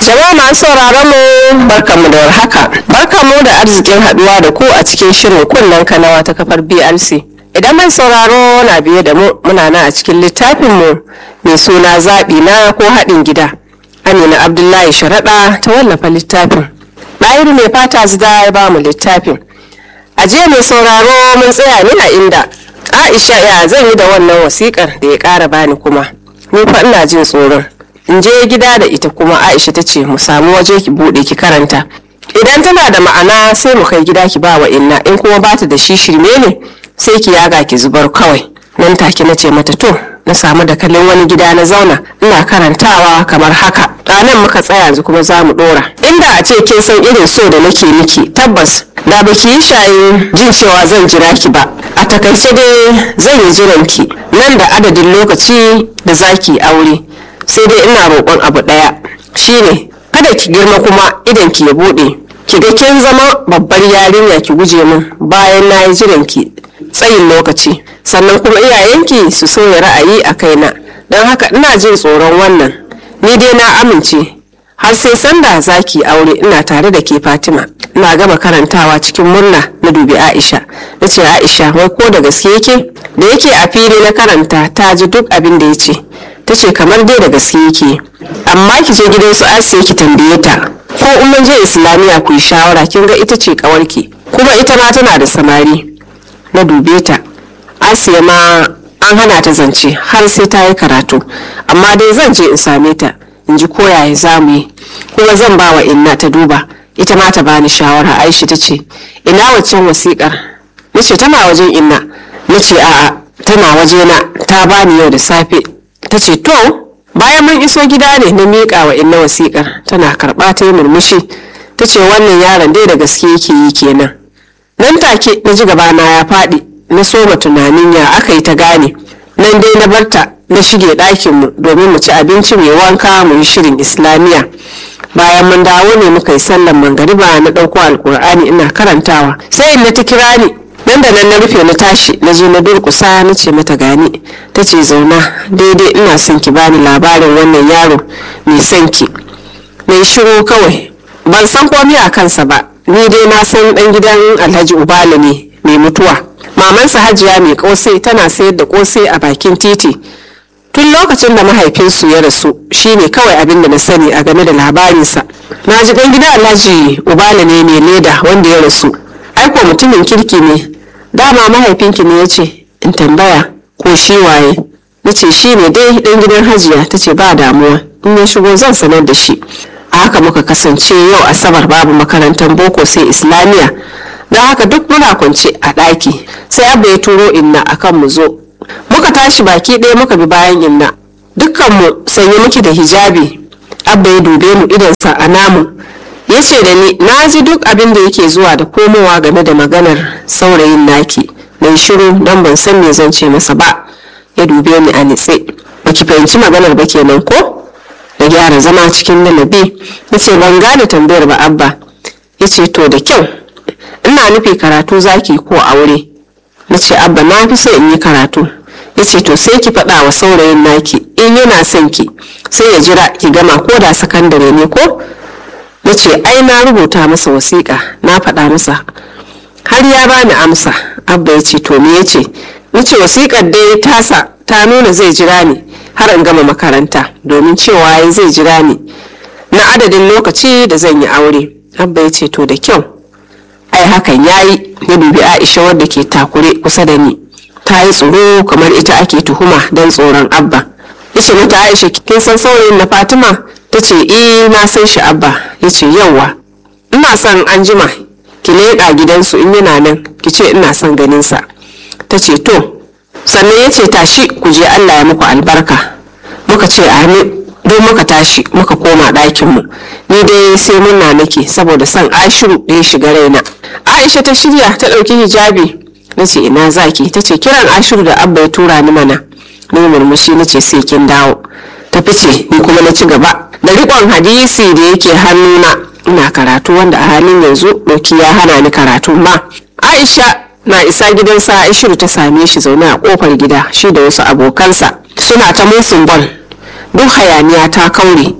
Jama'a masu sauraron mu barkamu da warhaka. Barkamu da arzikin haduwa da ku a cikin shirin kunnen kanawa ta kafar BRC. Idan mai sauraro na biye da mu muna nan a cikin littafin mu mai suna zaɓi na ko haɗin gida. Amina Abdullahi Sharaɗa ta wallafa littafin. Ɗahiru mai fata zida ya ba mu littafin. A jiya mai sauraro mun tsaya ne a inda Aisha ya zan yi da wannan wasikar da ya ƙara bani kuma. Ni fa ina jin tsoron. in je gida da ita kuma aisha ta ce mu samu waje ki bude ki karanta idan tana da ma'ana sai mu kai gida ki ba wa inna in kuma bata da shi shirme ne sai ki yaga ki zubar kawai nan take na ce mata to na samu da kalin wani gida na zauna ina karantawa kamar haka ranar muka tsaya yanzu kuma za mu dora inda a ce kin san irin so da nake miki tabbas da baki yi shayin jin cewa zan jira ki ba a takaice dai zan yi jiran ki nan da adadin lokaci da zaki aure sai dai ina roƙon abu ɗaya shine kada ki girma kuma idan ki ya buɗe ki ga kin zama babbar yarinya ki guje min bayan na yi jiran ki tsayin lokaci sannan kuma iyayenki su soya ra'ayi a kaina don haka ina jin tsoron wannan ni dai na amince har sai sanda zaki aure ina tare da ke fatima ina gama karantawa cikin murna na dubi aisha na ce aisha wai ko da gaske yake da yake a fili na karanta ta ji duk abin da ya ce ta ce kamar dai da gaske yake amma ki je gidan su asiya ki tambaye ta ko in mun je islamiya ku yi shawara kin ga ita ce kawarki kuma ita ma tana da samari na dube ta asiya ma an hana ta zance har sai ta yi karatu amma dai zan je in same ta in ji koyaye za mu yi kuma zan ba wa inna ta duba ita ma ta bani shawara aisha ta ce ina waccan wasiƙar na ce tana wajen inna na ce a'a tana wajena ta bani yau da safe ta ce to bayan mun iso gida ne na miƙa wa inna wasiƙar tana karɓa ta yi murmushi ta ce wannan yaron dai da gaske yake yi kenan nan take na ji gabana ya faɗi na soma tunanin ya aka yi ta gane nan dai na barta na shige ɗakinmu domin mu ci abinci mai wanka mu yi shirin islamiyya bayan mun dawo ne muka yi sallan mangariba na ɗauko alkur'ani ina karantawa sai in na ta kira ni nan da nan na rufe na tashi na je na durkusa na ce mata gani ta ce zauna daidai ina son ki bani labarin wannan yaro mai son ki mai shiru kawai ban san komai a kansa ba ni dai na san dan gidan alhaji ubala ne mai mutuwa mamansa hajiya mai kosai tana sayar da kosai a bakin titi tun lokacin da mahaifinsu ya rasu shine kawai abin da na sani a game da labarinsa na ji dan gidan alhaji ubala ne mai leda wanda ya rasu aiko mutumin kirki ne dama mahaifinki ne ya ce in tambaya ko shi waye na ce shi ne dai dan gidan hajiya ta ce ba damuwa in ya shigo zan sanar da shi a haka muka kasance yau asabar babu makarantar boko sai islamiyya don haka duk muna kwance a ɗaki sai abba ya turo inna akan mu zo muka tashi baki ɗaya muka bi bayan inna dukkanmu sanye muke da hijabi abba ya dube mu idansa a namu ya ce da ni na ji duk abin da yake zuwa da komowa game da maganar saurayin naki mai shiru don ban san me zan ce masa ba ya dube ni a nitse baki fahimci maganar ba kenan ko da gyara zama cikin lalabi ya ce ban gane tambayar ba abba ya ce to da kyau ina nufi karatu zaki ko aure na ce abba na fi so in yi karatu ya ce to sai ki faɗa wa saurayin naki in yana son ki sai ya jira ki gama ko da sakandare ne ko na ce ai na rubuta masa wasiƙa na faɗa masa har ya bani amsa abba ya ce to me ya ce na ce wasiƙar dai tasa ta nuna zai jira ni har in gama makaranta domin cewa ya zai jira ni na adadin lokaci da zan yi aure abba ya ce to da kyau ai hakan ya yi ya dubi aisha wadda ke takure kusa da ni ta yi tsoro kamar ita ake tuhuma don tsoron abba ya ce mata aisha kin san saurayin na fatima ta ce eh na san shi abba ya ce yauwa ina son an jima ki leƙa gidansu in yana nan ki ce ina son ganinsa ta ce to sannan ya ce tashi ku je allah ya muku albarka muka ce amin don muka tashi muka koma ɗakinmu ni dai sai munna nake saboda son ashiru da ya shiga raina aisha ta shirya ta ɗauki hijabi na ce ina zaki ta ce kiran ashiru da abba ya tura ni mana ni murmushi na ce sai kin dawo ta fice ni kuma na ci gaba da riƙon hadisi da yake hannuna ina karatu wanda a halin yanzu ɗauki ya hana ni karatu ma aisha na isa gidan sa aishiru ta same shi zaune a kofar gida shi da wasu abokansa suna ta musun bol duk hayaniya ta kaure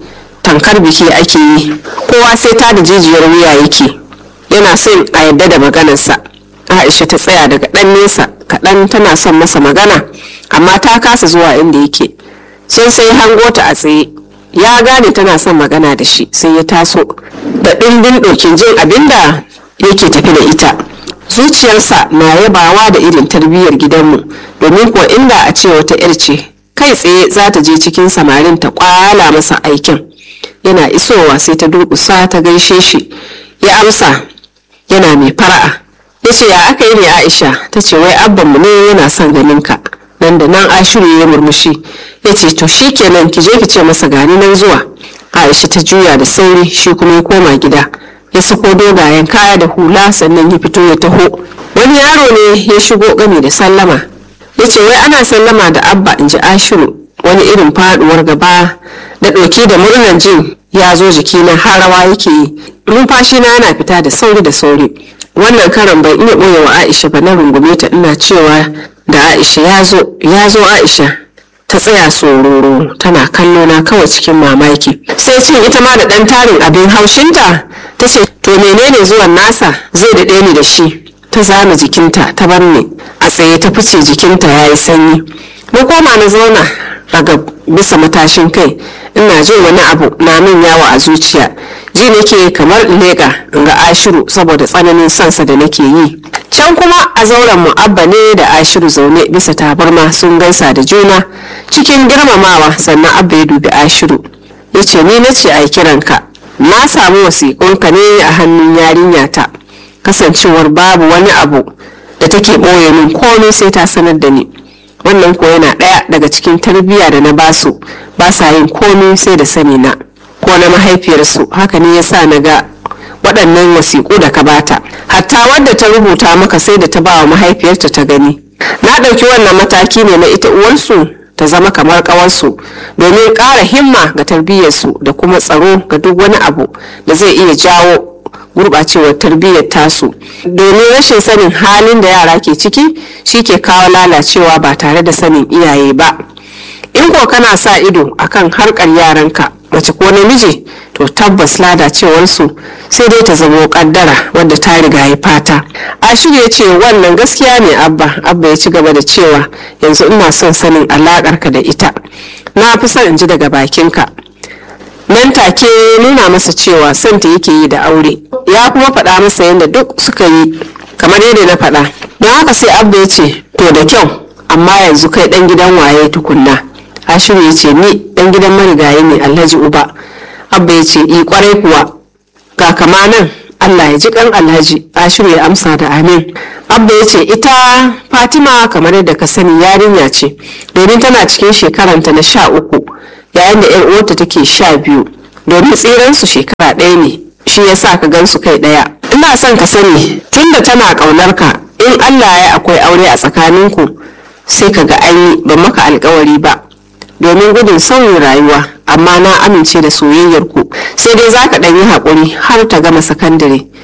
tankar biki ake yi kowa sai ta da jijiyar wuya yake yana son a yadda da maganarsa aisha ta tsaya daga ɗan nesa kaɗan tana son masa magana amma ta kasa zuwa inda yake sun sai hango ta a tsaye ya gane tana son magana da shi sai ya taso da ɗimbin ɗokin jin abinda yake tafi da ita zuciyarsa na yabawa da irin tarbiyyar gidanmu domin kuwa inda a ce wata 'yar ce kai tsaye za ta je cikin samarin ta kwala masa aikin yana isowa sai ta durƙusa ta gaishe shi ya amsa yana mai fara'a ya ce ya aka yi ne aisha ta ce wai abbanmu ne yana son ganin ka nan da nan ashiru ya murmushi ya ce to shi kenan ki je ki ce masa gani nan zuwa aisha ta juya da sauri shi kuma ya koma gida ya sako dogayen kaya da hula sannan ya fito ya taho wani yaro ne ya shigo gami da sallama ya ce wai ana sallama da abba in ji ashiru wani irin faduwar gaba da ɗauki da murnar jin ya zo jikina har rawa yake yi numfashi na yana fita da sauri da sauri wannan karan ban iya ɓoye wa aisha ba na rungume ta ina cewa da aisha ya zo ya zo aisha ta tsaya sororo tana kallo na kawai cikin mamaki sai cin ita ma da ɗan tarin abin haushinta ta ce to menene zuwan nasa zai daɗe ni da shi ta zama jikinta ta bar ni a tsaye ta fice jikinta ya yi sanyi na koma na zauna daga bisa matashin kai ina jin wani abu na min yawa a zuciya ji nake kamar lega in ga ashiru saboda tsananin sansa da nake yi can kuma a zauren mu'abba ne da ashiru zaune bisa tabarma sun gaisa da juna cikin girmamawa sannan abba ya dubi ashiru ya ce ni na ce a kiranka na samu wasiƙunka ne a hannun yarinyata kasancewar babu wani abu da take ɓoye min komai sai ta sanar da ni wannan ko yana ɗaya daga cikin tarbiyya da na basu ba sa yin komai sai da sani na ko na mahaifiyarsu haka ne yasa na ga waɗannan wasiƙu da ka bata hatta wadda ta rubuta maka sai da ta ba wa mahaifiyarta ta gani na ɗauki wannan mataki ne na ita uwarsu ta zama kamar ƙawarsu domin ƙara himma ga tarbiyyarsu da kuma tsaro ga duk wani abu da zai iya jawo gurɓacewar tarbiyyar tasu domin rashin sanin halin da yara ke ciki shi ke kawo lalacewa ba tare da sanin iyaye ba in ko kana sa ido akan harkar yaranka mace ko namiji to tabbas lalacewarsu sai dai ta zamo kaddara wadda ta riga ya fata ashiru ya ce wannan gaskiya ne abba abba ya ci gaba da cewa yanzu ina son sanin alakarka da ita na fi son in ji daga bakinka nan take nuna masa cewa santa yake yi da aure ya kuma faɗa masa yadda duk suka yi kamar yadda na faɗa don haka sai abba ya ce to da kyau amma yanzu kai ɗan gidan waye tukunna ashiru ya ce ni ɗan gidan marigayi ne alhaji uba abba ya ce i kwarai kuwa ga kama nan allah ya ji kan alhaji ashiru ya amsa da amin abba ya ce ita fatima kamar yadda ka sani yarinya ce domin tana cikin shekaranta na sha uku yayin da 'yar uwarta take sha biyu domin tsiransu shekara ɗaya ne shi ya sa ka gansu kai ɗaya ina son ka sani tunda tana ƙaunar ka in allah ya akwai aure a tsakaninku sai ka ga an yi ba maka alkawari ba domin gudun sauyin rayuwa amma na amince da soyayyar ku sai dai za ka ɗan yi haƙuri har ta gama sakandare